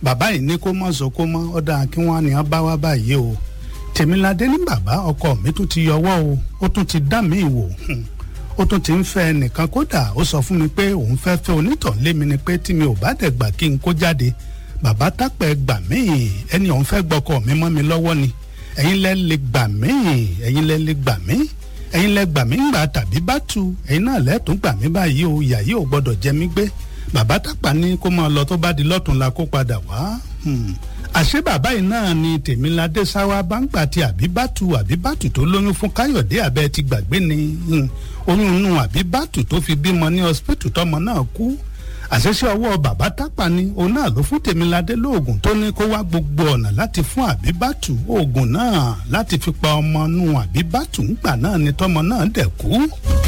bàbá yìí ní kó mọ̀ sọ kó mọ́ ọ̀dà kí wọ́n ní bá wá báyìí o tèmiládé ní bàbá ọkọ mi tún ti yọwọ́ o ó tún ti dá mi wò ó tún ti ń fẹ́ nìkan kódà ó sọ fún mi pé òun fẹ́ fẹ́ onítàn lé mi ni pé tí mi ò bá dẹ̀ gbà kí n kó jáde bàbá tápẹ́ gbà míì ẹni òun fẹ́ gbọ́kọ mi mọ́ mi lọ́wọ́ ni ẹ̀yin lẹ́ lè gbà míì ẹ̀yin lẹ́ lè gbà míì ẹ̀yin lẹ́ gbà mí gbà tàbí bá tu ẹ̀yin náà lẹ́tùn gbà mí báyìí o ìyá yìí ò gbọ́dọ̀ jẹ mí gbé bàbá tápà ní kó máa lọ tó bá di lọ́tún la kó padà wá àṣé bàbá yìí náà ni tèmiládé sáwá báńgbà tí àbíbátù àbíbátù tó lóyún fún káyọ̀dé abẹ́ ti gbàgbé ni oyún inú àbíbátù tó fi bímọ ní ọsibítù tọmọ náà kú àṣẹṣe ọwọ́ bàbá tápà ni òun náà ló fún tèmiládé lóògùn tó ní kó wá gbogbo ọ̀nà láti fún àbíbátù oògùn náà láti fi pa ọmọ nù àbíbátù ńgbà náà ni tọmọ náà dẹ̀ kú.